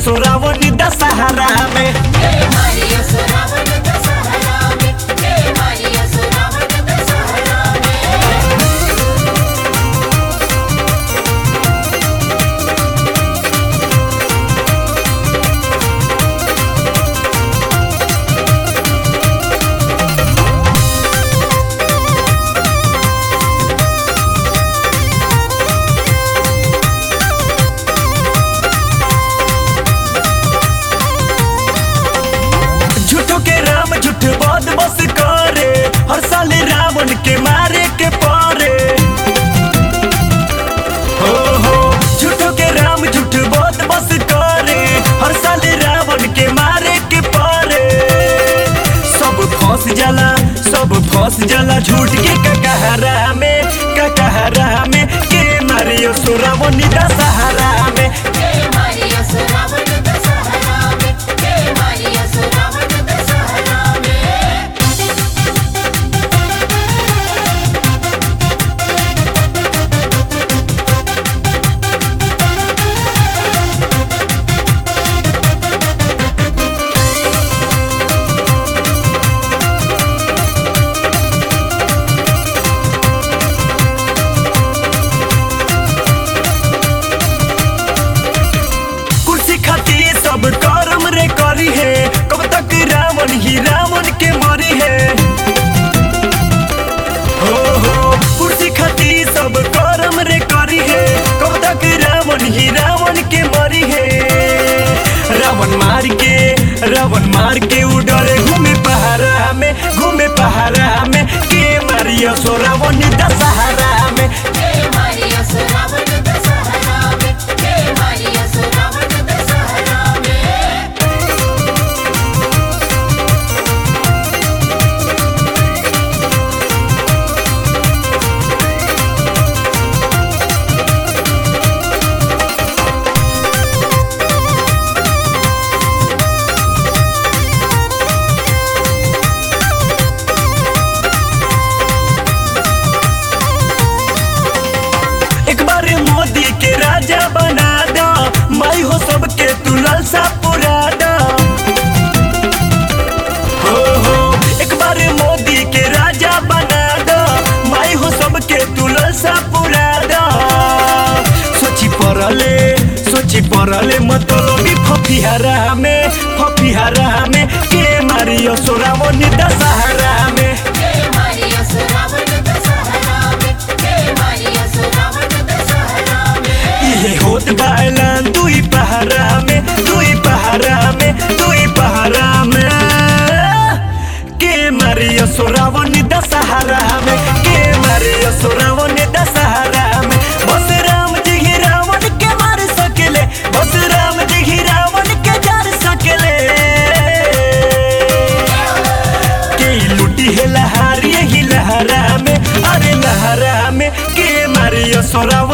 सोरावनी दशहरा में हे मारिया सुरावन दशहरा में हे मारिया सुरावन दशहरा में झूठो के राम झूठ बद बस करे हर साल रावण के मारे के पारे हो हो झूठो के राम झूठ बद बस करे हर साल रावण के मारे के पारे सब फंस जाला सब फंस जाला झूठ के ककहरा में ककहरा में के मारियो सोरावनी दशहरा में हे मारिया सुरावन दशहरा में हे मारिया सुरावन दशहरा में कुर्सी खातिर सब कर्म रे करी है कब तक रावण ही रावण के मरी है हो हो कुर्सी खातिर सब कर्म रे करी है कब तक रावण ही रावण के मरी है रावण मार के रावण मार के उडरे घूमे पहाड़ा में घूमे पहाड़ा में के मारियो सो रावण दशहरा में हे मारिया सुरावन दशहरा में हे मारिया सुरावन दशहरा में एक बार मोदी के राजा बना दो मैं हो सबके तू लालसा पुरा दो हो हो एक बार मोदी के राजा बना दो मैं हो सबके तू लालसा पुरा दो सोची पड़ले सोची पड़ले मतलबी फफिहारा में फफिहारा में के मारियो सोरावनी दशहरा में हे मारिया सुरावन दशहरा में हे मारिया सुरावन दशहरा में इहे होत बायलान दुई पहारा में दुई पहारा में दुई पहारा में के मारियो सोरावनी दशहरा में के मारियो सोरावनी दशहरा में बस राम जी ही रावण के मार सकेले बस राम जी ही रावण के जार सकेले के लुटी है लहार यही लहरा में अरे लहरा में के मारियो सोरावनी